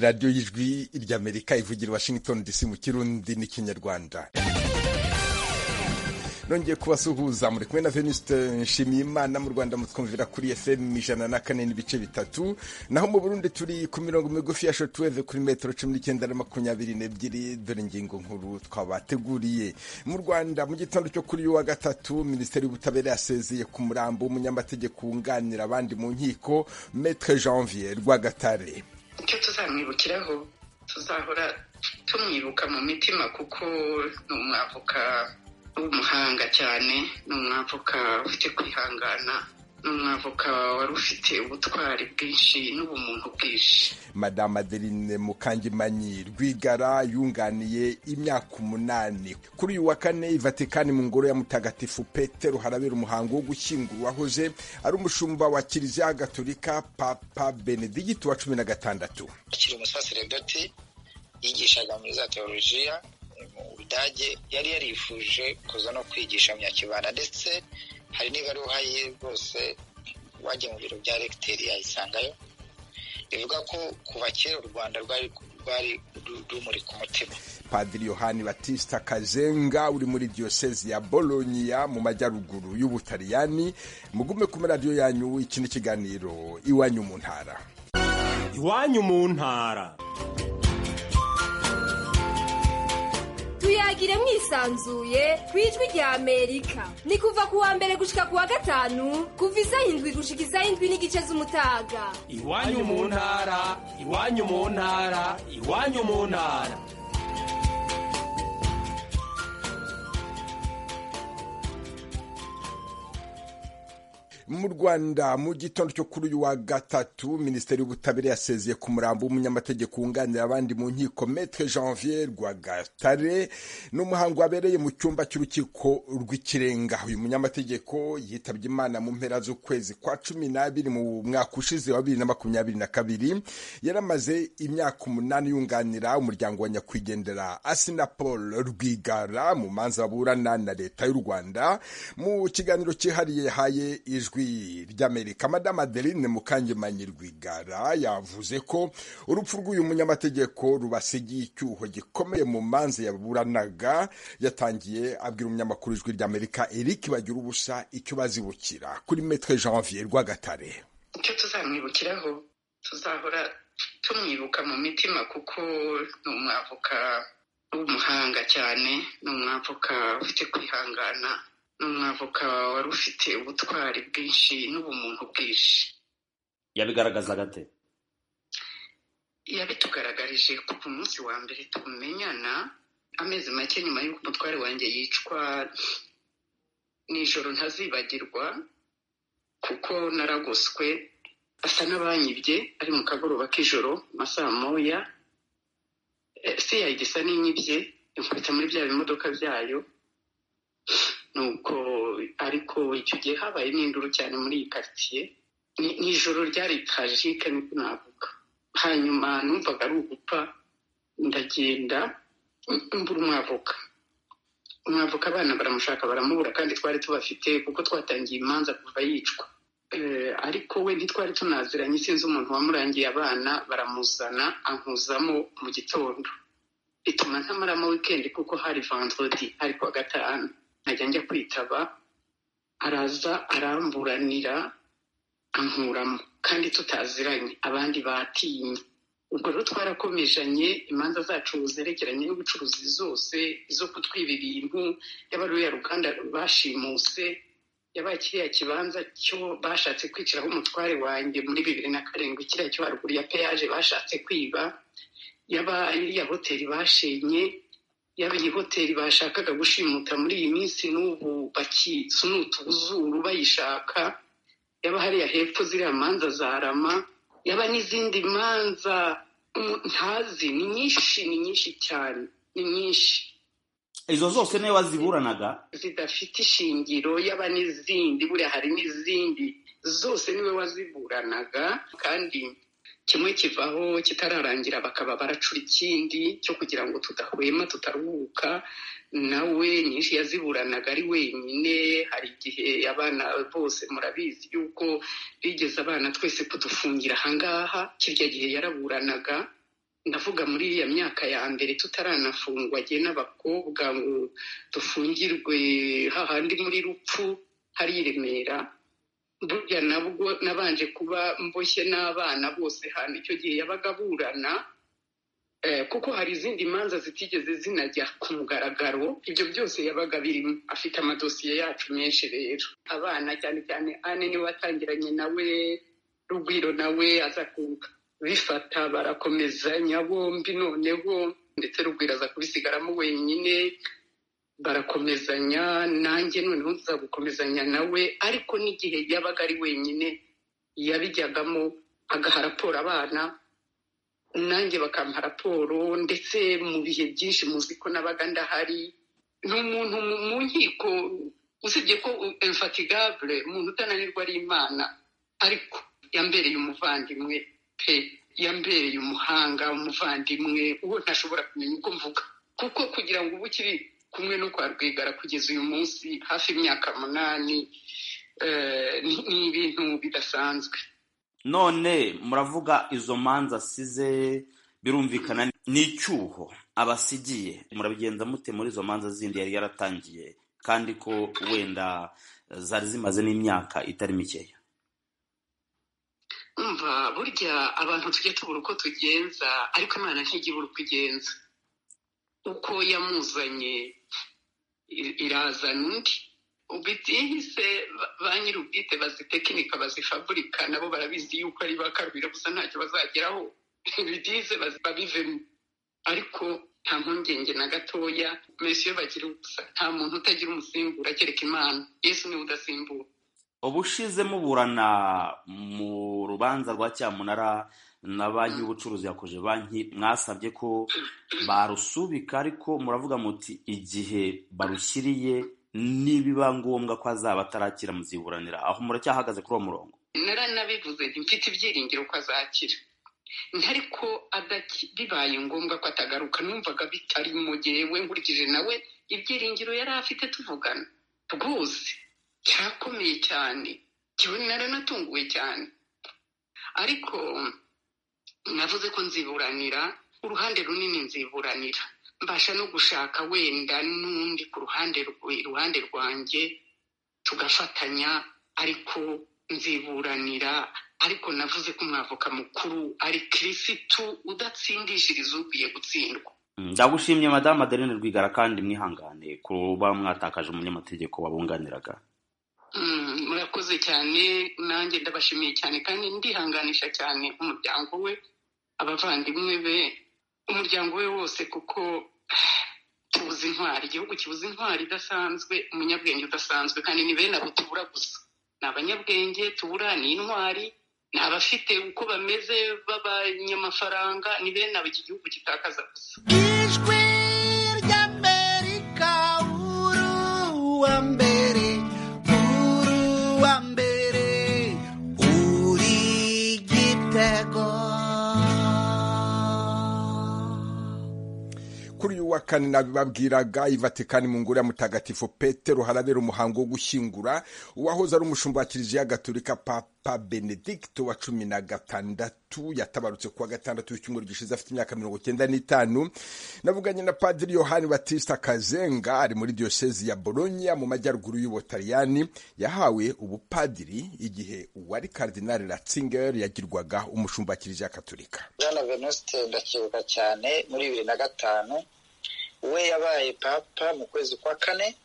radiyo y'ijwi ry'amerika ivugira washington dc mu kirundi n'ikinyarwanda nongeye kubasuhuza muri kumwe na venuste nshimiyimana mu rwanda mutwumvira kuri fm ijana na kane n'ibice bitatu naho mu burundi turi ku mirongo migufi ya shotweve kuri metero cumi n'icyenda na makumyabiri n'ebyiri dore ingingo nkuru twabateguriye mu rwanda mu gitondo cyo kuri wa gatatu minisiteri y'ubutabera yasezeye ku murambo w'umunyamategeko wunganira abandi mu nkiko metre janvier rwagatare icyo tuzamwibukiraho tuzahora tumwibuka mu mitima kuko ni umwavoka w'umuhanga cyane ni umwavoka ufite kwihangana ni umwavoka wari ufite ubutwari bwinshi n'ubumuntu bwinshi madame adeline mukangimanyi rwigara yunganiye imyaka umunani kuri uyu wa kane i vatikani mu ngoro ya mutagatifu petero harabera umuhango wo gushyingura uwahoze ari umushumba wa kiliziya gatolika papa benedigiti wa cumi na gatandatu akiri umusaseredoti yigishaga muri za teolojiya mu budage yari yarifuje kuza no kwigisha myakibanda ndetse hari n'ibaruha ye rwose wagiye mu biro bya regiteri yayisangayo bivuga ko kuva kera u rwanda rwari rwari rumuri ku mutima padiri yohani batista kazenga uri muri diyosezi ya boloniya mu majyaruguru y'ubutaliyani mugume kuri radiyo yanyu iki ni ikiganiro iwanyu mu ntara iwanyu mu ntara tuyagire mwisanzuye ku ijwi rya amerika ni kuva ku wa mbere gushika ku wa gatanu kuva isaha indwi gushika isaha indwi n'igice z'umutaga iwanyu mu ntara iwanyu mu ntara iwanyu mu ntara mu rwanda mu gitondo cyo kuri uyu wa gatatu minisiteri y'ubutabera yasezeye ku murambo w'umunyamategeko wunganira abandi mu nkiko metre janvier rwagatare ni umuhango wabereye mu cyumba cy'urukiko rw'ikirenga uyu munyamategeko yitabye imana mu mpera z'ukwezi kwa cumi n'abiri mu mwaka ushize wa bibiri na makumyabiri na kabiri yaramaze imyaka umunani yunganira umuryango wa nyakwigendera asina paul rwigara mu manza burana na leta y'u rwanda mu kiganiro cyihariye haye ijwi ijwi ry'amerika madamu adeline mukangemanyi rwigara yavuze ko urupfu rw'uyu munyamategeko rubasigiye icyuho gikomeye mu manza yaburanaga yatangiye abwira umunyamakuru ijwi ry'amerika eric bagira ubusa icyo bazibukira kuri metre janvier rwagatare icyo tuzamwibukiraho tuzahora tumwibuka mu mitima kuko ni umwavoka w'umuhanga cyane ni umwavoka ufite kwihangana ni umwavoka wari ufite ubutwari bwinshi n'ubumuntu bwinshi yabigaragazaga ate yabitugaragarije ko ku munsi wa mbere tumenyana amezi make nyuma y'uko umutware wanjye yicwa nijoro ntazibagirwa kuko naragoswe asa n'abanyibye ari mu kagoroba k'ijoro masaha moya se yayigisa n'inyibye inkubita muri bya bimodoka byayo nuko ariko icyo gihe habaye n'induru cyane muri iyi karitsiye ni ijoro ryari tarajike niko navuga hanyuma numvaga ari ugupfa ndagenda mbura umwavoka umwavoka abana baramushaka baramubura kandi twari tubafite kuko twatangiye imanza kuva yicwa ariko we ntitwari tunaziranye sinzi umuntu wamurangiye abana baramuzana ankuzamo mu gitondo bituma ntamaramo wikendi kuko hari vandrodi hari kuwa gatanu nkajya njya kwitaba araza aramburanira ankuramo kandi tutaziranye abandi batinye ubwo rero twarakomejanye imanza zacu zerekeranye n'ubucuruzi zose izo kutwiba ibintu yaba ari uriya ruganda bashimuse yabaye kiriya kibanza cyo bashatse kwiciraho umutware wanjye muri bibiri na karindwi kiriya cyo haruguru ya peyaje bashatse kwiba yaba iriya hoteli bashenye yaba iyi hoteli bashakaga gushimuta muri iyi minsi n'ubu bakisunuta ubuzuru bayishaka yaba hariya hepfo ziriya manza za rama yaba n'izindi manza ntazi ni nyinshi ni nyinshi cyane ni nyinshi izo zose niyo waziburanaga zidafite ishingiro yaba n'izindi buriya hari n'izindi zose niwe waziburanaga kandi kimwe kivaho kitararangira bakaba baracura ikindi cyo kugira ngo tudahwema tutaruhuka nawe nyinshi yaziburanaga ari wenyine hari igihe abana bose murabizi yuko bigeze abana twese kudufungira ahangaha kirya gihe yaraburanaga ndavuga muri iriya myaka ya mbere tutaranafungwa agiye n'abakobwa ngo dufungirwe hahandi muri rupfu hari i remera burya nabwo nabanje kuba mboshye n'abana bose hano icyo gihe yabaga aburana kuko hari izindi manza zitigeze zinajya ku mugaragaro ibyo byose yabaga birimo afite amadosiye yacu menshi rero abana cyane cyane ane niwe watangiranye nawe rugwiro nawe aza kubifata barakomezanya bombi noneho ndetse rugwiro aza kubisigaramo wenyine barakomezanya nanjye noneho nza gukomezanya nawe ariko n'igihe yabaga ari wenyine yabijyagamo agaha raporo abana nanjye bakampa raporo ndetse mu bihe byinshi muzi ko nabaga ndahari ni umuntu mu nkiko usibye ko emfatigabure umuntu utananirwa ari imana ariko yambereye umuvandimwe pe yambereye umuhanga umuvandimwe uwo ntashobora kumenya uko mvuga kuko kugira ngo ubu ukiri kumwe no kwa rwigara kugeza uyu munsi hafi imyaka munani ni ibintu bidasanzwe none muravuga izo manza asize birumvikana n'icyuho abasigiye murabigenza mute muri izo manza zindi yari yaratangiye kandi ko wenda zari zimaze n'imyaka itari mikeya mva burya abantu tujya tubura uko tugenza ariko imana ntijya ibura uko igenza uko yamuzanye irazana undi ubitihise ba nyir'ubwite bazitekinika bazifaburika nabo barabizi yuko ari bakarubira gusa ntacyo bazageraho ibitihise babivemo ariko nta mpungenge na gatoya mbese iyo bagira ubusa nta muntu utagira umusimbura kereka imana yesu niwe udasimbura ubushize muburana mu rubanza rwa cyamunara na banki y'ubucuruzi yakoje banki mwasabye ko barusubika ariko muravuga muti igihe barushyiriye nibiba ngombwa ko azaba atarakira muziburanira aho muracyahagaze kuri uwo murongo naranabivuze mfite ibyiringiro ko azakira ariko bibaye ngombwa ko atagaruka numvaga bitarimo ngewe nkurikije nawe ibyiringiro yari afite tuvugana rwose cyakomeye cyane kiba naranatunguwe cyane ariko navuze ko nziburanira uruhande runini nziburanira mbasha no gushaka wenda n'undi ku ruhande iruhande rwanjye tugafatanya ariko nziburanira ariko navuze ko umwavoka mukuru ari kirisitu udatsindishiriza ukwiye gutsindwa ndagushimye madamu adeline rwigara kandi mwihangane kuba mwatakaje umunyamategeko wabunganiraga murakoze cyane nanjye ndabashimiye cyane kandi ndihanganisha cyane umuryango we abavandimwe be umuryango we wose kuko tubuze intwari igihugu kibuze intwari idasanzwe umunyabwenge udasanzwe kandi ni bene abo tubura gusa ni abanyabwenge tubura ni intwari ni abafite uko bameze b'abanyamafaranga ni bene abo iki gihugu gitakaza gusa ijwi ry'amerika uru wa mbere uru wa mbere uri gitego kuri uyu wa kane nabibabwiraga ivatikani mu ngoro ya mutagatifu petero harabera umuhango wo gushyingura uwahoze ari umushumba wa kiliziya gatolika papa benedicto wa cumi na gatandatu yatabarutse kuwa gatandatu w'icyumweru gishize afite imyaka mirongo cyenda n'itanu navuganye na padiri yohani batista kazenga ari muri diyosezi ya bolonya mu majyaruguru y'ubutaliyani yahawe ubupadiri igihe uwari karidinali ratzinger yagirwaga umushumba wa kiliziya gatolika bwana venuste ndacyibuka cyane muri bibiri na gatanu we yabaye papa mu kwezi kwa kane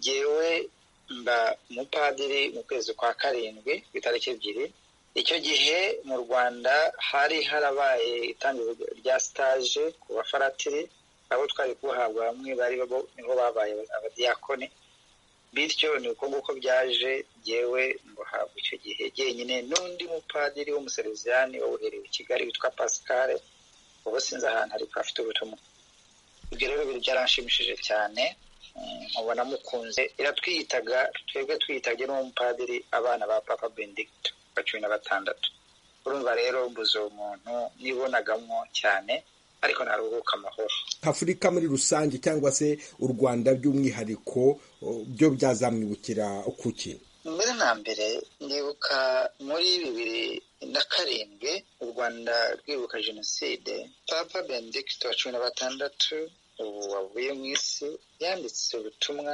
yewe mba umupadiri mu kwezi kwa karindwi ku itariki ebyiri icyo gihe mu rwanda hari harabaye itangira rya sitaje ku bafaratiri abo twari kuhabwa bamwe bari nibo babaye abadiyakoni bityo ni uko nguko byaje yewe mbuhabwa icyo gihe jyenyine n'undi mupadiri w'umuseriviziyani wawuherewe i kigali witwa pascal ubu sinzi ahantu ariko hafite ubutumwa ibyo rero bintu byaranshimishije cyane nkubona mukunze iratwiyitaga twebwe twiyitagye n'umupadiri abana ba papa benedicto wa cumi na batandatu urumva rero mbuze uwo muntu nibonagamo cyane ariko ntaruhuka amahoro afurika muri rusange cyangwa se u rwanda by'umwihariko byo byazamwibukira kuki mbere na mbere ndibuka muri bibiri na karindwi u rwanda rwibuka jenoside papa benedicto wa cumi na batandatu ubu wavuye mu isi yanditse ubutumwa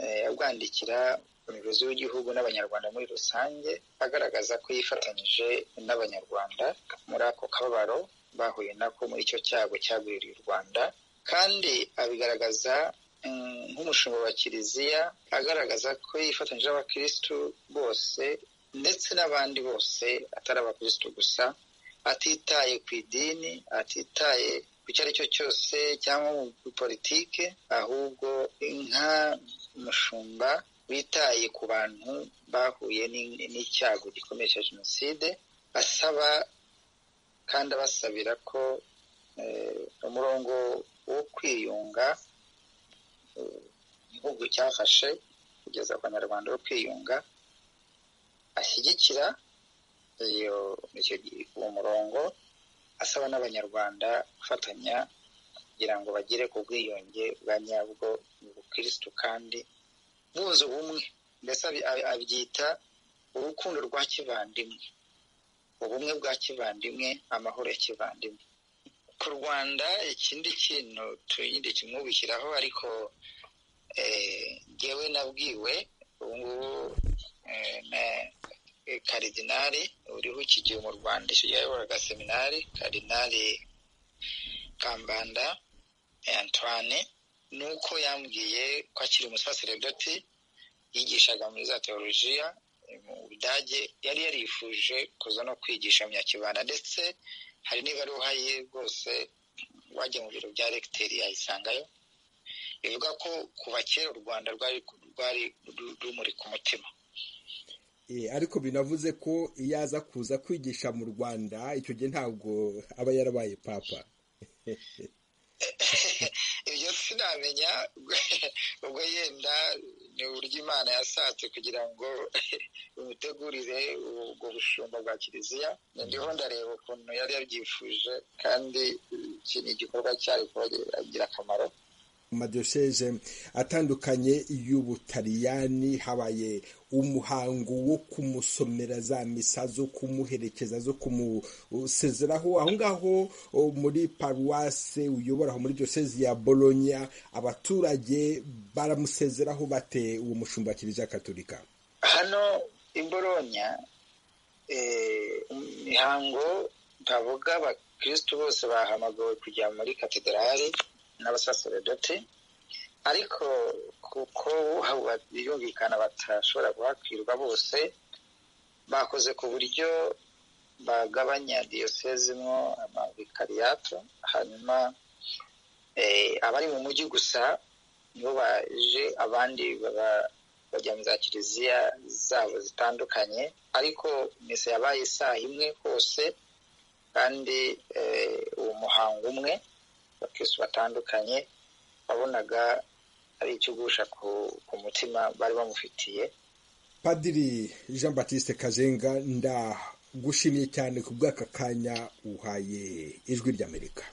eh, abwandikira umuyobozi w'igihugu n'abanyarwanda muri rusange agaragaza ko yifatanyije n'abanyarwanda muri ako kababaro bahuye nako muri icyo cyago cyagwiriye u rwanda kandi abigaragaza mm, nk'umushinga wa kiliziya agaragaza ko yifatanyije n'abakirisitu bose ndetse n'abandi bose atari abakirisitu gusa atitaye ku idini atitaye ku icyo ari cyo cyose cyangwa muri politike ahubwo nka mushumba witaye ku bantu bahuye n'in- n'icyago gikomeye cya jenoside asaba kandi abasabira ko eh, umurongo wo kwiyunga eh, igihugu cyafashe kugeza ku banyarwanda wo kwiyunga ashyigikira iyo icyo gi- uwo murongo asaba n'abanyarwanda gufatanya kugira ngo bagere ku bwiyunge bwa nyabwo mu bukirisitu kandi bunze ubumwe mbese abi- abi- abyita urukundo rwa kivandimwe ubumwe bwa kivandimwe amahoro ya kivandimwe ku rwanda ikindi kintu tuyindi kimwubikiraho ariko eh, ngewe nabwiwe ubu ngubu eh, na- eh, karidinali uriho ikigihe mu rwanda icyo gihe yayoboraga seminari karidinali kambanda eh, antoine ni uko yambwiye ko akiri umusaseredoti yigishaga muri za teolojiya eh, mu budage yari yarifuje kuza no kwigisha mu nyakibanda ndetse hari n'ibaruha ye rwose wajya mu biro bya regiteri yayisangayo bivuga ko kuva kera u rwanda rwari rwari ru- rumuri ku mutima Eh, ariko binavuze ko iyo aza kuza kwigisha mu rwanda icyo gihe ntabwo aba yarabaye papa ibyo sinamenya ubwo yenda ni uburyo imana yashatse kugira ngo imutegurire ubwo bushumba bwa kiliziya ndiho ndareba ukuntu yari yabyifuje kandi iki ni igikorwa cyari kubagira akamaro mu madiyoseze atandukanye y'ubutaliyani habaye umuhango wo kumusomera za misa zo kumuherekeza zo kumusezeraho aho ngaho o, muri paruwase uyobora aho muri diyoseze ya bolonya abaturage baramusezeraho bate uwo mushumba wa kiliziya katolika hano i boronya imihango bavuga abakirisitu bose bahamagawe kujya muri katedrali n'abasaseredoti ariko kuko haba- birumvikana batashobora guhakwirwa bose bakoze ku buryo bagabanya diyoseze mwo amavikariyato hanyuma eh, abari mu mujyi gusa nibo baje abandi baba bajya mu za kiliziya zabo zitandukanye ariko misa yabaye isaha imwe hose kandi eh, uwo muhango umwe abakirisitu batandukanye wabonaga ari ikigusha ku, ku mutima bari bamufitiye padiri jean batiste kazenga ndagushimiye cyane ku bw'aka kanya uhaye ijwi ry'amerika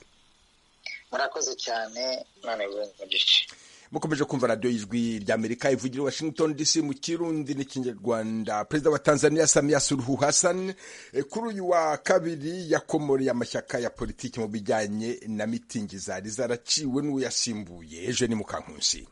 murakoze cyane none mu gice mukomeje kumva radiyo y'ijwi ry'amerika ivugira i washington dc mu kirundi n'ikinyarwanda perezida wa tanzania samia suluhu hassan eh, kuri uyu wa kabiri yakomoreye amashyaka ya politiki mu bijyanye na mitingi zari zaraciwe n'uyasimbuye ejo ni mukankusi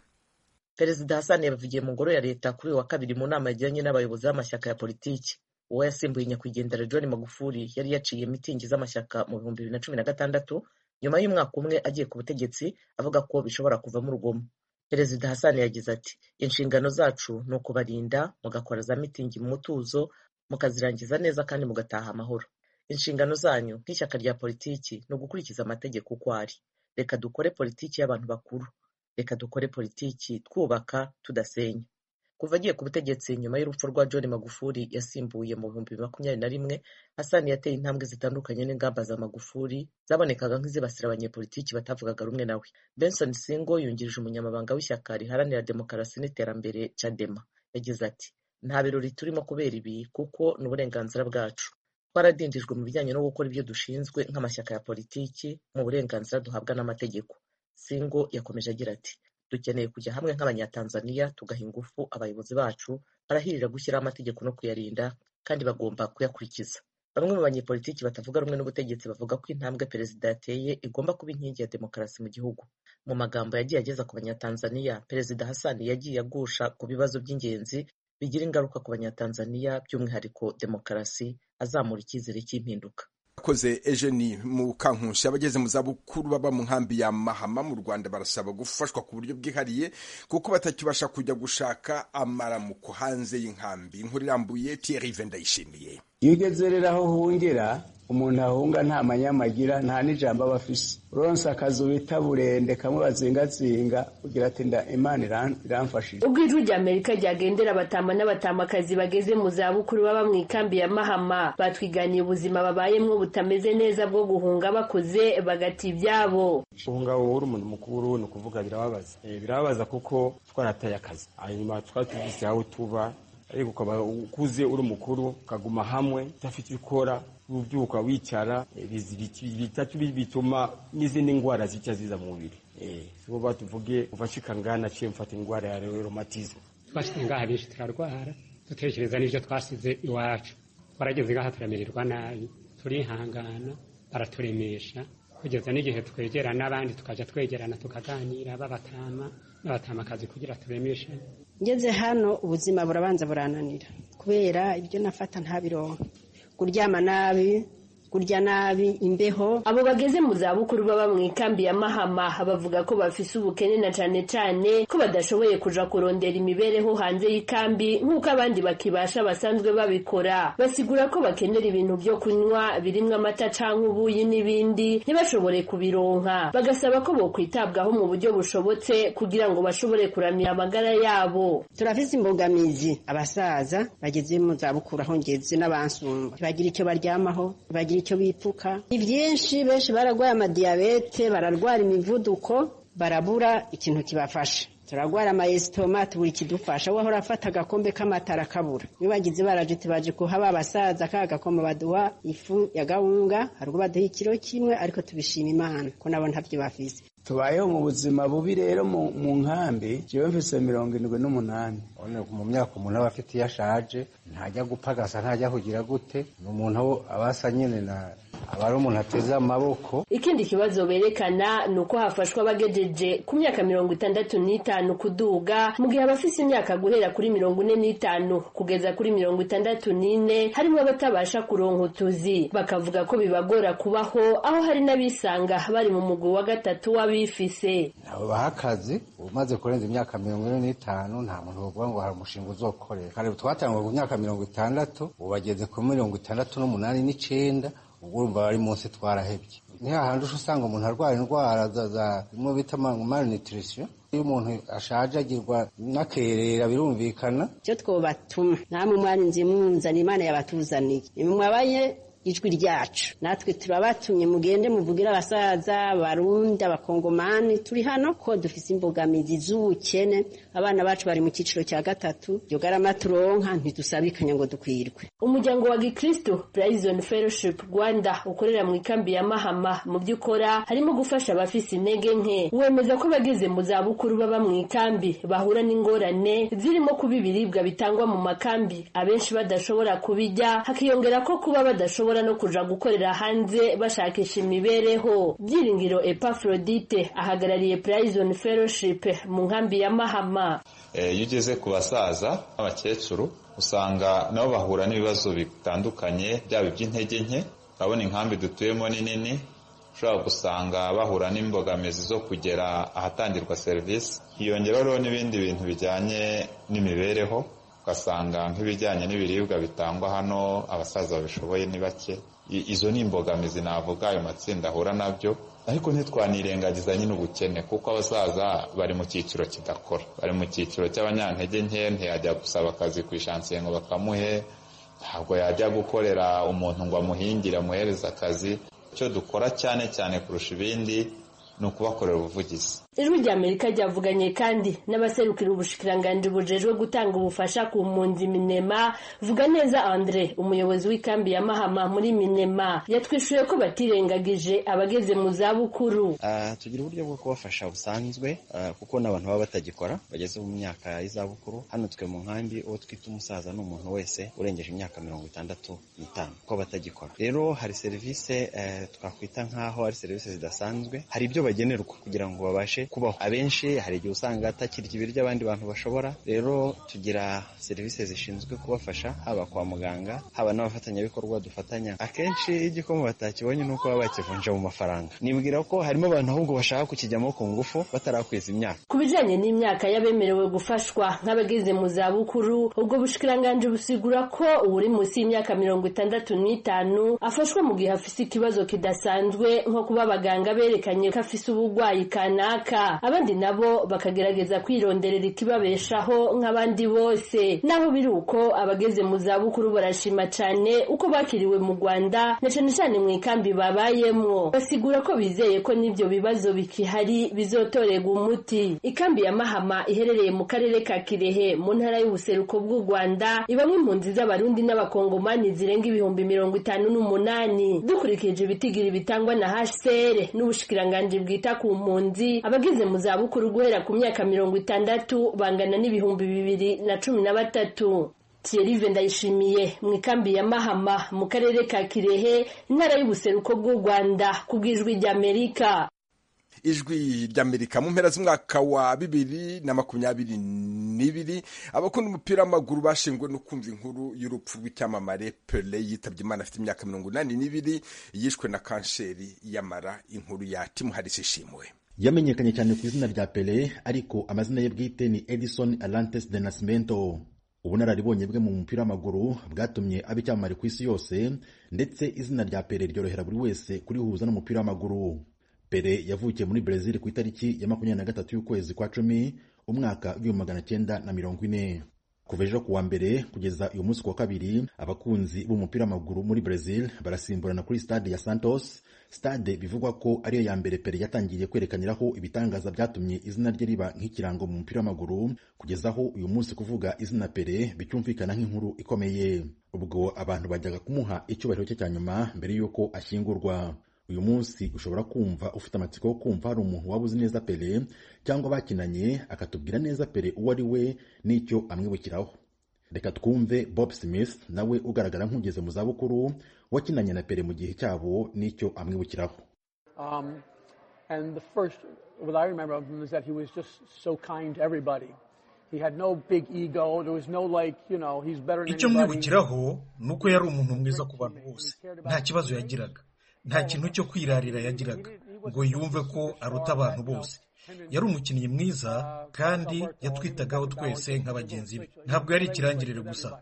perezida hasani yabivugiye mu ngoro ya leta kuri uyu wa kabiri mu nama yagiranye n'abayobozi b'amashyaka ya politiki uwo yasimbuye nyakwigendera john magufuli yari yaciye mitingi z'amashyaka mu bihumbi bibiri na cumi na gatandatu nyuma y'umwaka umwe agiye ku butegetsi avuga ko bishobora kuvamo urugomo perezida hasani yagize ati inshingano zacu ni ukubarinda mugakora za mitingi mu mutuzo mukazirangiza neza kandi mugataha amahoro inshingano zanyu nk'ishyaka rya politiki ni ugukurikiza amategeko uko ari reka dukore politiki y'abantu bakuru reka dukore politiki twubaka tudasenya kuva agiye ku butegetsi nyuma y'urupfu rwa john magufuli yasimbuye mu bihumbi bibiri makumyabiri na rimwe hasani yateye intambwe zitandukanye n'ingamba za magufuli zabonekaga nk'izibasira abanyepolitiki batavugaga rumwe nawe benson singo yungirije umunyamabanga w'ishyaka riharanira demokarasi n'iterambere cadema yagize ati nta birori turimo kubera ibi kuko ni uburenganzira bwacu twaradindijwe mu bijyanye no gukora ibyo dushinzwe nk'amashyaka ya politiki mu burenganzira duhabwa n'amategeko singo yakomeje agira ati dukeneye kujya hamwe nk'abanyatanzaniya tugaha ingufu abayobozi bacu barahirira gushyiraho amategeko no kuyarinda kandi bagomba kuyakurikiza bamwe mu banyepolitiki batavuga rumwe n'ubutegetsi bavuga ko intambwe perezida yateye igomba kuba inkingi ya demokarasi mu gihugu mu magambo yagiye ageza ku banyatanzaniya perezida Hassan yagiye agusha ku bibazo by'ingenzi bigira ingaruka ku banyatanzaniya by'umwihariko demokarasi azamura icyizere cy'impinduka akoze ejeni mu kankunsi abageze mu zabukuru baba mu nkambi ya mahama mu rwanda barasaba gufashwa ku buryo bwihariye kuko batakibasha kujya gushaka amaramuko hanze y'inkambi inkuru irambuye Thierry vendayishimiye iyo ugeze rero aho uhungera umuntu ahunga nta manyamagira nta n'ijambo aba afise uronse akazu bita burende kamwe bazingazinga ugira ati nda imana iramfashije ubwo ijwi rya amerika ryagendera abatama n'abatamakazi bageze mu zabukuru baba mu ikambi ya mahama batwiganiye ubuzima babayemwo butameze neza bwo guhunga bakoze bagata ibyabo guhunga wowe uri umuntu mukuru ni ukuvuga birababaza Eh, birababaza kuko twarataye akazi hanyuma twari tuvise aho tuba ariko ukaba ukuze uri mukuru ukaguma hamwe udafite icyo ukora ubyuka wicara eh, bizi- biti- bitatu bi- bituma n'izindi ndwara zica ziza mu mubiri bo batuvuge uva shikangana ciye mfata indwara ya romatizme twashyize ngaha benshi turarwara dutekereza n'ibyo twasize iwacu twarageze ngaha turamirirwa nabi turihangana baraturemesha kugeza n'igihe twegera n'abandi tukajya twegerana tukaganira b'abatama n'abatamakazi kugira turemeshe ngeze hano ubuzima burabanza burananira kubera ibyo nafata ntabironka kuryama nabi kurya nabi imbeho abo bageze mu zabukuru baba mu ikambi ya mahama bavuga ko bafise ubukene na cane cane ko badashoboye kuja kurondera imibereho hanze y'ikambi nk'uko abandi bakibasha basanzwe babikora basigura ko bakenera ibintu vyo kunywa birimwo amata canke ubuyi n'ibindi ntibashobore kubironka bagasaba ko bokwitabwaho mu buryo bushobotse kugira ngo bashobore kuramira amagara yabo turafise imbogamizi abasaza bageze mu zabukuru aho ngeze n'abansumba ntibagira icyo baryamaho ntibagira icyo bipfuka ni byinshi benshi bararwaye amadiyabete bararwara imivuduko barabura ikintu kibafasha turarwara amayesitoma tubura ikidufasha wowe urafata agakombe k'amatara kabura iyo bagize baraje tubaje kuha ba basaza ka gakoma baduha ifu ya gahunga hari ubwo baduha ikiro kimwe ariko tubishima imana ko nabo ntabyo bafise tubayeho mu buzima bubi rero mu mu nkambi jewe mfise mirongo indwi n'umunani Urabona ko mu myaka umuntu aba afite iyo ashaje ntajya gupagasa ntajya kugira gute ni umuntu aba asa nyine na aba ari umuntu ateze amaboko ikindi kibazo berekana ni uko hafashwa abagejeje ku myaka mirongo itandatu n'itanu kuduga mu gihe abafise imyaka guhera kuri mirongo ine n'itanu kugeza kuri mirongo itandatu n'ine harimo abatabasha kuronka utuzi bakavuga ko bibagora kubaho aho hari n'abisanga bari mu mugwi wa gatatu w'abifise babaha akazi umaze kurenza imyaka mirongo ine n'itanu nta muntu bavuga ngo hari umushinga uzokorera kare twatangwa ku myaka mirongo itandatu ubu bageze ku mirongo itandatu n'umunani n'icenda ubwo urumva bari munsi twarahebye ni hahandi uca usanga umuntu arwara indwara za- za bimwe bita malnutrition iyo umuntu ashaje agirwa n'akerera birumvikana icyo twobatuma namwe mwarinze mwuzana imana yabatuzaniye mwabaye ijwi ryacu natwe turabatumye mugende muvugire abasaza abarundi abakongomani turi hano ko dufise imbogamizi z'ubukene abana bacu bari mu cyiciro cya gatatu iyo garama turonka ntidusabikanya ngo dukwirwe umuryango wa gikristo Prison Fellowship Rwanda ukorera mu ikambi ya Mahama mu by'ukora harimo gufasha abafise intege nke wemeza ko abageze mu za bukuru baba mu ikambi bahura n'ingorane zirimo kuba ibiribwa bitangwa mu makambi abenshi badashobora kubijya hakiyongera ko kuba badashobora no kuja gukorera hanze bashakisha imibereho byiringiro Epaphrodite ahagarariye Prison Fellowship mu nkambi ya Mahama Eh, iyo ugeze ku basaza n'abakecuru usanga nabo bahura n'ibibazo bitandukanye byaba iby'intege nke urabona inkambi dutuyemo ni nini ushobora gusanga bahura n'imbogamizi zo kugera ahatangirwa serivisi hiyongeraho n'ibindi bintu bijyanye n'imibereho ugasanga nk'ibijyanye n'ibiribwa bitangwa hano abasaza babishoboye ni bake I- izo ni imbogamizi navuga ayo matsinda ahura nabyo ariko ntitwanirengagiza nyine ubukene kuko abasaza bari mu cyiciro kidakora bari mu cyiciro cy'abanyantege nke ntiyajya gusaba akazi ku ishansiye ngo bakamuhe ntabwo yajya gukorera umuntu ngo amuhingire amuhereze akazi icyo dukora cyane cyane kurusha ibindi ni ukubakorera ubuvugizi ijwi ry'amerika ryavuganye kandi n'abaserukira ubushikiranganji bujejwe gutanga ubufasha ku mpunzi minema vuga neza andre umuyobozi w'ikambi ya mahama muri minema yatwishuye ko batirengagije abageze mu zabukuru Ah, tugira uburyo bwo kubafasha busanzwe ah, kuko n'abantu baba batagikora bageze mu myaka y'izabukuru hano twe mu nkambi uwo twita umusaza ni umuntu wese urengeje imyaka mirongo itandatu n'itanu kuko batagikora rero hari serivisi eh, twakwita nk'aho ari serivisi zidasanzwe hari ibyo bagenerwa kugira ngo babashe kubaho abenshi hari igihe usanga atakirya ibiryo abandi bantu bashobora rero tugira serivisi zishinzwe kubafasha haba kwa muganga haba n'abafatanyabikorwa dufatanya akenshi iyo igikoma batakibonye ni uko baba bakivunja mu mafaranga nibwira ko harimo abantu ahubwo bashaka kukijyamo ku ngufu batarakweza imyaka ku bijyanye n'imyaka y'abemerewe gufashwa nk'abageze mu zabukuru ubwo bushikiranganji busigura ko uwuri munsi y'imyaka mirongo itandatu n'itanu afashwa mu gihe afise ikibazo kidasanzwe nko kuba abaganga berekanye ko afise uburwayi kanaka abandi nabo bakagerageza kwironderera ikibabeshaho nk'abandi bose naho biri uko abageze mu zabukuru barashima cyane uko bakiriwe mu rwanda na cyane cyane mu ikambi babayemo basigura ko bizeye ko n'ibyo bibazo bikihari bizotorerwa umuti ikambi ya mahama iherereye mu karere ka kirehe mu ntara y'ubuseruko bw'u rwanda ibamo impunzi z'abarundi n'abakongomani zirenga ibihumbi mirongo itanu n'umunani dukurikije ibitigiri bitangwa na hcr n'ubushikiranganji bwita ku mpunzi abageze mu zabukuru guhera ku myaka mirongo itandatu bangana n'ibihumbi bibiri na cumi na batatu Thierry Ndayishimiye mu ikambi ya Mahama mu karere ka Kirehe intara y'ubuseruko bw'u Rwanda kubw'ijwi ry'Amerika ijwi ry'amerika mu mpera z'umwaka wa bibiri na makumyabiri n'ibiri abakunda umupira w'amaguru bashinzwe no kumva inkuru y'urupfu rw'icyamamare pele yitabye imana afite imyaka mirongo inani n'ibiri yishwe na kanseri y'amara inkuru ya timuharisi ishimwe yamenyekanye cyane ku izina rya pele ariko amazina ye bwite ni edison alantes de nascimento ubunararibonye bwe mu mupira w'amaguru bwatumye aba icyamamare ku isi yose ndetse izina rya pele ryorohera buri wese kurihuza n'umupira w'amaguru pere yavukiye muri brezil ku itariki ya makumyabiri na gatatu y'ukwezi kwa cumi umwaka w'ibihumbi magana cyenda na mirongo ine kuva ejo kuwa mbere kugeza uyu munsi kuwa kabiri abakunzi b'umupira w'amaguru muri brezil barasimburana kuri stade ya santos stade bivugwa ko ariyo ya mbere pere yatangiye kwerekaniraho ibitangaza byatumye izina rye riba nk'ikirango mu mupira w'amaguru kugezaho uyu munsi kuvuga izina pere bicyumvikana nk'inkuru ikomeye ubwo abantu bajyaga kumuha icyubahiro cye cya nyuma mbere y'uko ashyingurwa uyu munsi ushobora kumva ufite amatsiko yo kumva hari umuntu waba uzi neza pere cyangwa bakinanye akatubwira neza pere uwo ari we n'icyo amwibukiraho reka twumve bob smith nawe ugaragara nk'ugeze mu zabukuru wakinanye na pere mu gihe cyabo n'icyo amwibukiraho Um, and the first, what I remember of him is that he was just so kind to everybody. He had no big ego. There was no like, you know, he's better than icyo anybody. mwibukiraho ni uko yari umuntu mwiza ku bantu bose nta kibazo yagiraga nta kintu cyo kwirarira yagiraga ngo yumve ko aruta abantu bose yari umukinnyi mwiza kandi yatwitagaho twese nka bagenzi be ntabwo yari ikirangirire gusa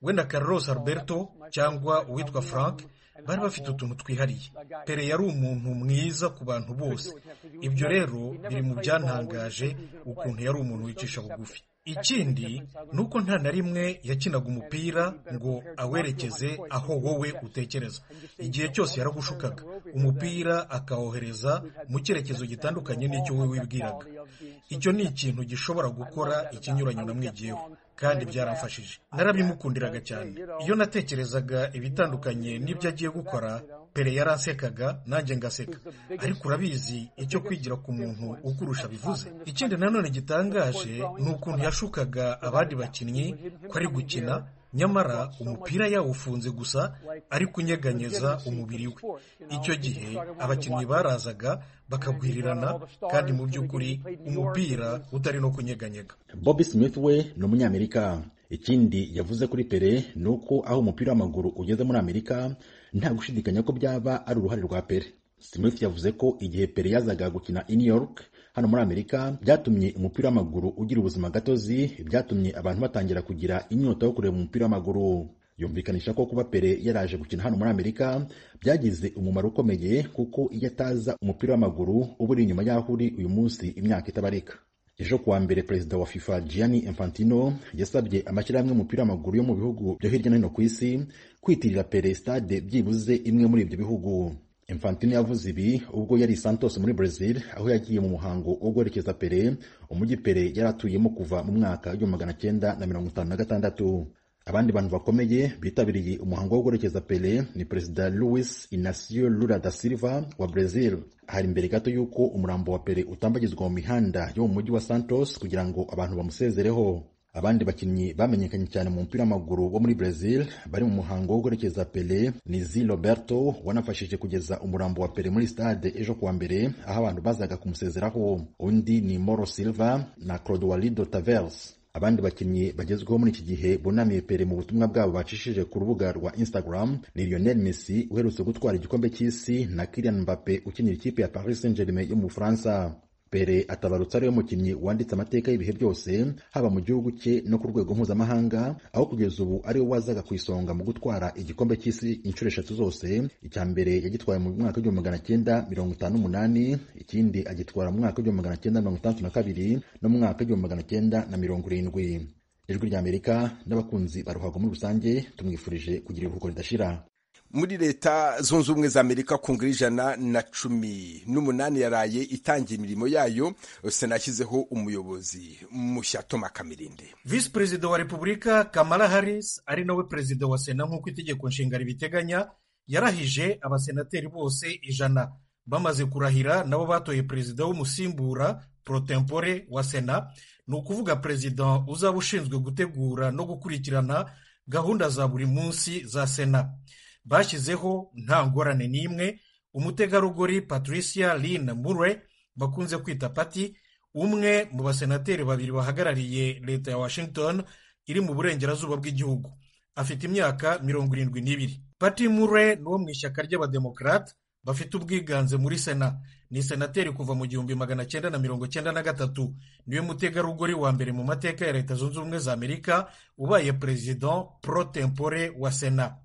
we na carlos alberto cyangwa uwitwa frank bari bafite utuntu twihariye pere yari umuntu mwiza ku bantu bose ibyo rero biri mu byantangaje ukuntu yari umuntu wicisha bugufi ikindi ni uko nta na rimwe yakinaga umupira ngo awerekeze aho wowe utekereza igihe cyose yaragushukaga umupira akawohereza mu cyerekezo gitandukanye n'icyo wowe wibwiraga icyo ni ikintu gishobora gukora ikinyuranyo namwigiyeho kandi byaramfashije narabimukundiraga cyane iyo natekerezaga ibitandukanye n'ibyo agiye gukora pere yarasekaga nanjye ngaseka ariko urabizi icyo kwigira ku muntu ukurusha bivuze ikindi nanone gitangaje ni ukuntu yashukaga abandi bakinnyi ko ari gukina nyamara umupira yawufunze gusa ari kunyeganyeza umubiri we icyo gihe abakinnyi barazaga bakagwirirana kandi mu by'ukuri umupira utari no kunyeganyega bob smith we ni umunyamerika ikindi yavuze kuri pere ni uko aho umupira w'amaguru ugeze muri amerika nta gushidikanya ko byaba ari uruhare rwa pere smith yavuze ko igihe pere yazaga gukina i new york hano muri amerika byatumye umupira w'amaguru ugira ubuzima gatozi byatumye abantu batangira kugira inyota yo kureba umupira w'amaguru yumvikanisha ko kuba pere yaraje gukina hano muri amerika byagize umumaro ukomeye kuko iyo ataza umupira w'amaguru uba uri inyuma y'aho uri uyu munsi imyaka itabarika ejo kuwa mbere perezida wa fifa gianni infantino yasabye amashyirahamwe y'umupira w'amaguru yo mu bihugu byo hirya no hino ku isi kwitirira pere stade byibuze imwe muri ibyo bihugu Infantino yavuze ibi ubwo yari i Santos muri Brazil aho yagiye mu muhango wo guherekeza Pele umujyi Pele yari atuyemo kuva mu mwaka w'igihumbi magana cyenda na mirongo itanu na gatandatu abandi bantu bakomeye bitabiriye umuhango wo guherekeza Pele ni Perezida Luis Inacio Lula da Silva wa Brazil hari imbere gato y'uko umurambo wa Pele utambagizwa mu mihanda yo mu mujyi wa Santos kugira ngo abantu bamusezereho abandi bakinnyi bamenyekanye cyane mu mupira w'amaguru wo muri Brazil bari mu muhango wo guherekeza Pele ni Zi Roberto wanafashije kugeza umurambo wa Pele muri stade ejo kuwa mbere aho abantu bazaga kumusezeraho undi ni Moro Silva na Clodoaldo Tavares abandi bakinnyi bagezweho muri iki gihe bunamiye Pele mu butumwa bwabo bacishije ku rubuga rwa Instagram ni Lionel Messi uherutse gutwara igikombe cy'isi na Kylian Mbappe ukinira ikipe ya Paris Saint-Germain yo mu Bufaransa Pele atabarutse ariwe mukinnyi wanditse amateka y'ibihe byose haba mu gihugu cye no ku rwego mpuzamahanga aho kugeza ubu ariwe wazaga ku isonga mu gutwara igikombe cy'isi inshuro eshatu zose icya mbere yagitwaye mu mwaka w'igihumbi magana cyenda mirongo itanu n'umunani ikindi agitwara mu mwaka w'igihumbi magana cyenda mirongo itandatu na kabiri no mu mwaka w'igihumbi magana cyenda na mirongo irindwi ijwi ry'amerika n'abakunzi ba ruhago muri rusange tumwifurije kugira ibiruhuko ridashira muri leta zunze ubumwe za amerika ku ngura ijana na cumi n'umunani yaraye itangiye imirimo yayo sena yashyizeho umuyobozi mushya toma kamirinde visi perezida wa repubulika kamara harris ari nawe perezida wa sena nk'uko itegeko nshinga ribiteganya yarahije abasenateri bose ijana bamaze kurahira nabo batoye perezida w'umusimbura porotempore wa sena ni ukuvuga perezida uzaba ushinzwe gutegura no gukurikirana gahunda za buri munsi za sena bashyizeho nta ngorane n'imwe umutegarugori patricia lin mure bakunze kwita pati umwe mu basenateri babiri bahagarariye leta ya washington iri mu burengerazuba bw'igihugu afite imyaka mirongo irindwi n'ibiri pati mure ni uwo mu ishyaka ry'abademokarate bafite ubwiganze muri sena ni senateri kuva mu gihumbi magana cyenda na mirongo cyenda na gatatu niwe mutegarugori wa mbere mu mateka ya leta zunze ubumwe za amerika ubaye perezida pro tempore wa sena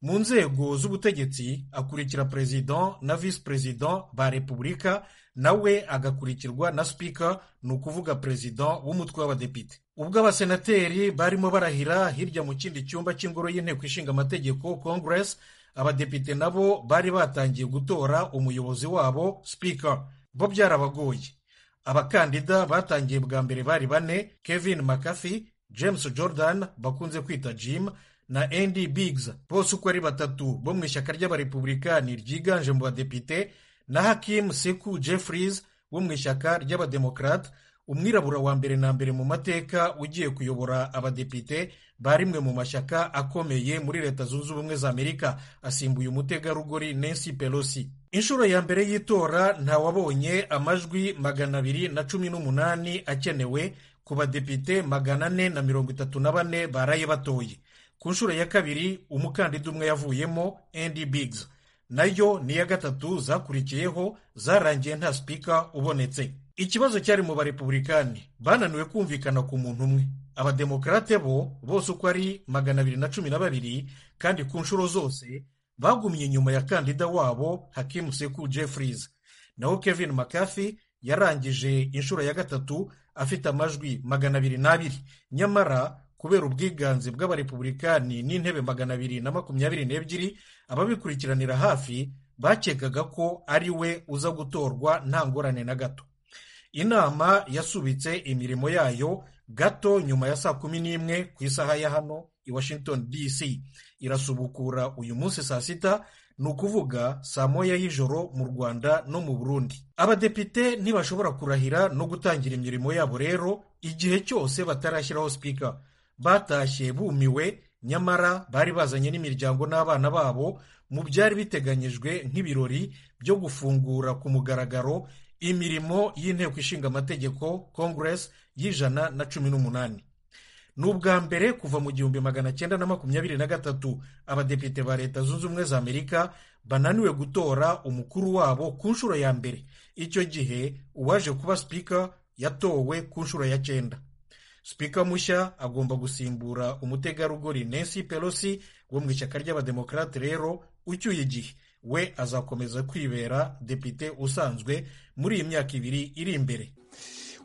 mu nzego z'ubutegetsi akurikira perezida na visi perezida ba repubulika nawe agakurikirwa na sipika ni ukuvuga perezida w'umutwe w'abadepite ubwo abasenateri barimo barahira hirya mu kindi cyumba cy'ingoro y'inteko ishinga amategeko congress abadepite nabo bari batangiye gutora umuyobozi wabo sipika bo byarabagoye abakandida batangiye bwa mbere bari bane kevin mccarthy james jordan bakunze kwita jim na Andy Biggs bose uko ari batatu bo mu ishyaka ry'abarepublikani ryiganje mu badepite na Hakim Seku Jeffries wo mu ishyaka ry'abademokrate umwirabura wa mbere na mbere mu mateka ugiye kuyobora abadepite ba rimwe mu mashyaka akomeye muri leta zunze ubumwe za amerika asimbuye umutegarugori Nancy Pelosi inshuro ya mbere y'itora ntawabonye amajwi magana abiri na cumi n'umunani akenewe ku badepite magana ane na mirongo itatu na bane baraye batoye ku nshuro ya kabiri umukandida umwe yavuyemo Andy Biggs nayo ni iya gatatu zakurikiyeho zarangiye nta sipika ubonetse ikibazo cyari mu barepublikani bananiwe kumvikana ku muntu umwe abademokarate bo bose uko ari magana abiri na cumi na babiri kandi ku nshuro zose bagumye inyuma ya kandida wabo hakimu seku jeffries naho kevin mccarthy yarangije inshuro ya gatatu afite amajwi magana abiri n'abiri nyamara kubera ubwiganze bw'abarepublikani n'intebe magana abiri na makumyabiri n'ebyiri ababikurikiranira hafi bakekaga ko ari we uza gutorwa nta ngorane na gato inama yasubitse imirimo yayo gato nyuma ya saa kumi n'imwe ku isaha ya hano i washington dc irasubukura uyu munsi saa sita ni ukuvuga saa moya y'ijoro mu rwanda no mu burundi abadepite ntibashobora kurahira no gutangira imirimo yabo rero igihe cyose batarashyiraho sipika batashye bumiwe nyamara bari bazanye n'imiryango n'abana babo mu byari biteganyijwe nk'ibirori byo gufungura ku mugaragaro imirimo y'inteko ishinga amategeko congress y'ijana na cumi n'umunani ni ubwa mbere kuva mu gihumbi magana cyenda na makumyabiri na gatatu abadepite ba leta zunze ubumwe za amerika bananiwe gutora umukuru wabo ku nshuro ya mbere icyo gihe uwaje kuba sipika yatowe ku nshuro ya cyenda sipika mushya agomba gusimbura umutegarugori Nancy Pelosi wo mu ishyaka ry'abademokarate rero ucyuye igihe we azakomeza kwibera depite usanzwe muri iyi myaka ibiri iri imbere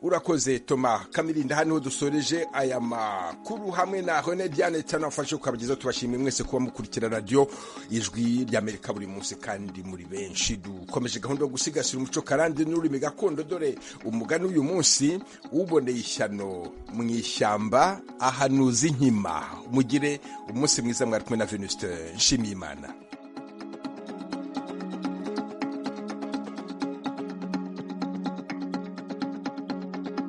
urakoze toma kamirinda hano dusoreje aya makuru hamwe na hone diane tanafashe ukabageza tubashimiye mwese kuba mukurikira radiyo ijwi ry'amerika buri munsi kandi muri benshi dukomeje gahunda yo gusigasira umuco karande n'ururimi gakondo dore umugani w'uyu munsi uboneye ishyano mu ishyamba ahanuza inkima mugire umunsi mwiza mwari kumwe na venusite nshimiyimana